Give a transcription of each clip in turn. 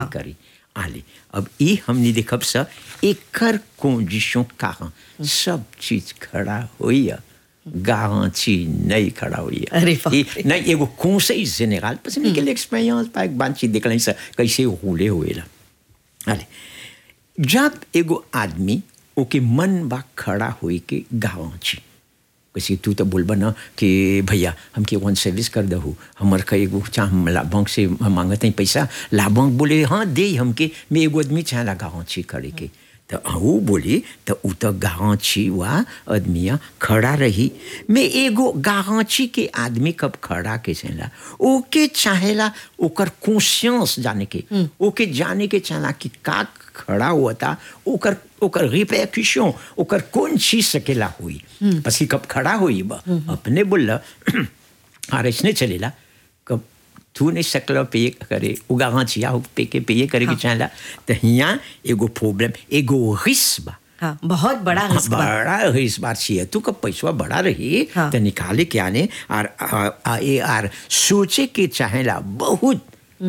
करी आले अब ई हमने देखब सा एकर कंडीशन कारण सब चीज खड़ा होई गारंटी नहीं खड़ा हुई अरे बाप रे। नहीं एगो conseil général parce que quelle expérience par एक बात चीज देखल सा कैसे रोले हुएला अरे जब एगो आदमी ओके मन बा खड़ा होई के गारंटी कैसे तू तो बोलबा ना कि भैया हमके वन सर्विस कर दहू हमर का एगो चाह हम ला बैंक से हम मांगते हैं पैसा ला बैंक बोले हाँ दे हमके मैं एगो आदमी चाह ला गारंटी करे के तो वो बोली तो उ तो गारंटी वा आदमिया खड़ा रही मैं एगो गारंटी के आदमी कब खड़ा के चला ओके चाहेला ओकर कॉन्शियस जाने के ओके जाने के चाहला कि का खड़ा हुआ था ओकर ओकर रिपैक्शन ओकर कौन चीज सकेला हुई बस कि कब खड़ा हुई बा अपने बोला हाँ ऐसने चलेला कब तू नहीं सकल पे करे उगा हाँ चिया हो पे के पे करे के चाहला तो यहाँ एगो प्रॉब्लम एगो रिस्क बा हाँ बहुत बड़ा हाँ, रिस्क बा बड़ा इस बार चाहिए तू कब पैसा बड़ा रही हाँ। तो निकाले के आने और आ, आ, ए आर सोचे के चाहेला बहुत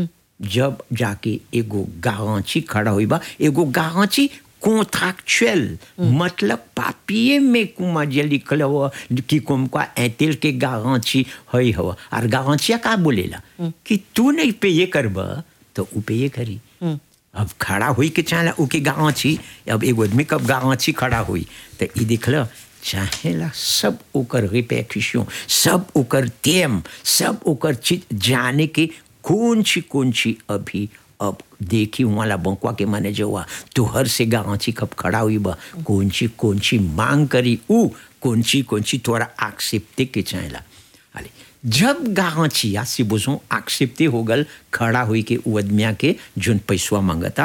जब जाके एगो गारंटी खड़ा हुई बा एगो गारंटी कॉन्ट्रैक्चुअल मतलब पापिये में कुमा जे लिखल हो कि कुमका ऐतिल के गारंटी हई हो और गारंटिया का बोलेला कि तू नहीं पे ये करब तो उ पे ये करी अब खड़ा हुई के चाहला ओके गाँची अब एगो आदमी कब गाँची खड़ा हुई तो ई देखल चाहेला सब ओकर रिपैक्शन सब ओकर तेम सब ओकर चीज जाने के कौन ची कौन ची अभी अब देखी वाला बंकवा के माने जवा तोहर से गाँची कब खड़ा हुई बा कौन ची कौन ची मांग करी ऊ कौन ची कौन ची तोरा एक्सेप्टे के चाहेला अरे जब गाँचिया से बुझो एक्सेप्टे हो गल खड़ा हुई के उ आदमिया के जोन पैसवा मांगता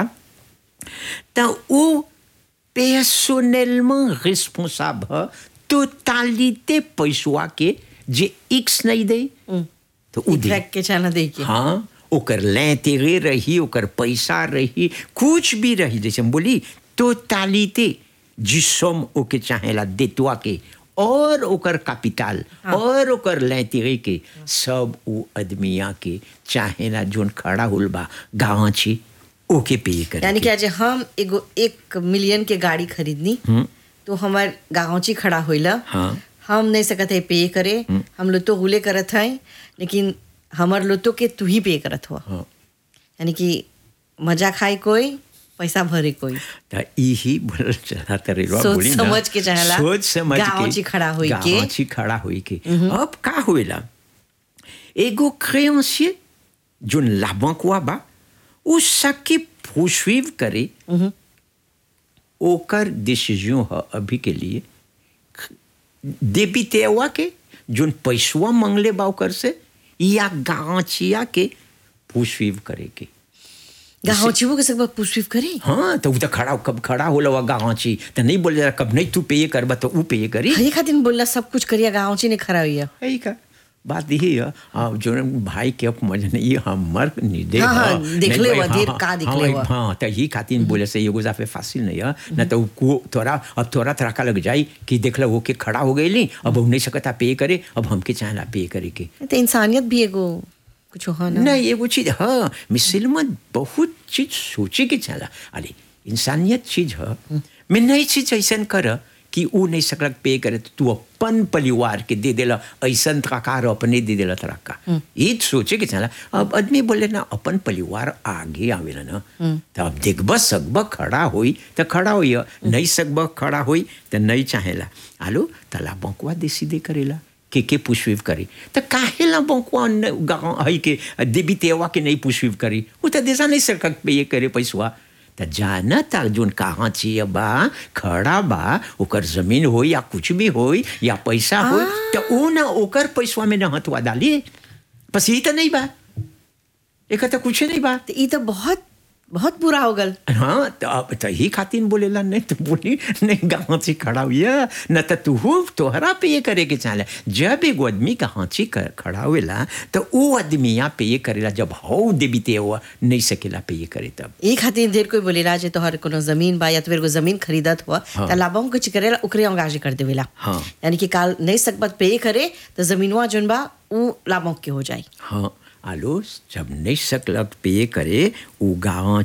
तो वो personnellement responsable totalité पैसवा के जे एक्स नहीं दे तो उ दे ट्रैक के चाना देखिए हाँ ओकर l'intérêt रही ओकर पैसा रही कुछ भी रही जैसे हम बोली टोटालिटे जिसम ओके चाहेला देतवा के और ओकर कैपिटल और ओकर l'intérêt के सब उ आदमिया के चाहेला जोन खड़ा हुल बा गाँची ओके पे करे यानी के। कि आज हम एगो एक मिलियन के गाड़ी खरीदनी तो हमार गाँची खड़ा होइला हाँ। हम नहीं सकत है पे करे हम लोग तो हुले करत हैं लेकिन हमार लोतो के तू ही पे करत हुआ हाँ। यानी कि मजा खाए कोई पैसा भरे कोई त यही बोल चला तरेलवा सोच बोली ना समझ के चाहेला, सोच समझ के गाँवची खड़ा होई के। गाँवची खड़ा होई के अब का होएला एगो créancier जोन लाभंकवा बा उ सके poursuivre करे ओकर डिसीजन ह अभी के लिए देबितेवा के जोन पैसवा मंगले बा ओकर से या गाँचिया के poursuivre करे के गाँची वो के सब पुष्पिव करे हाँ तो उ तो खड़ा कब खड़ा होला वा गाँची तो नहीं बोले जरा कब नहीं तू पे ये करबा तो ऊ पे ये करी हरी खातिर बोलना सब कुछ करिया गाँची ने खड़ा हुई है का बात यही है हाँ जो भाई के अब मजा नहीं ये हमर निर्दय हाँ, हाँ, है। देखले नहीं भाई, हुआ, हाँ, ढेर हाँ, का देखले हाँ, हुआ। हाँ तो यही खातिर बोले से एगो जाफे फासिल नहीं है न तो को तोरा अब तोरा तराका लग जाई कि देखला वो के खड़ा हो गई अब हम नहीं सकता पे करे अब हमके चाहला पे करे के तो इंसानियत भी एगो कुछ हो ना नहीं एगो चीज हाँ मुसलमान बहुत चीज सोचे के चला अरे इंसानियत चीज है मैं नई चीज ऐसा कर कि ऊ नहीं सकलक पे करे तो तू अपन परिवार के दे देला ऐसा तराकार अपने दे देला तराका ये सोचे के चला अब आदमी बोले ना अपन परिवार आगे आवेला ना तो अब देखब सकब खड़ा होई तो खड़ा होई नहीं सकब खड़ा होई तो नहीं चाहेला आलो तला बंकवा देसी दे करेला के के पुष्पिव करी तो काहे ला बंकुआ गाँव है के देवी तेवा के नहीं पुष्पिव करी वो तो देसा नहीं सरकार पे ये करे पैसवा तो जाना था जोन कहाँ चाहिए बा खड़ा बा ओकर जमीन हो या कुछ भी हो या पैसा हो तो वो ना ओकर पैसवा में ना हथवा डाली बस यही तो नहीं बा एक तो कुछ नहीं बा तो ये तो बहुत बहुत बुरा हो गल हाँ तो अब तो ही खातिर बोलेला नहीं तो बोली नहीं गाँव से खड़ा हुआ न तो तू तोहरा पे ये करे के चाहे जब एगो आदमी गाँव से खड़ा हुएला तो वो आदमी यहाँ पे ये करेला जब हो देबीते हुआ नहीं सकेला पे ये करे तब ये खातिर ढेर कोई बोलेला जे तोहर कोनो जमीन बा या तो एगो जमीन खरीदत हुआ हाँ। तो लाभों कुछ करेला ओकरे अंगाजी कर देवेला हाँ। यानी कि काल नहीं सकबत पे करे तो जमीनवा जोन बा उ लाभों के हो जाई हाँ आलो जब नहीं सकलक पे करे वो गाँव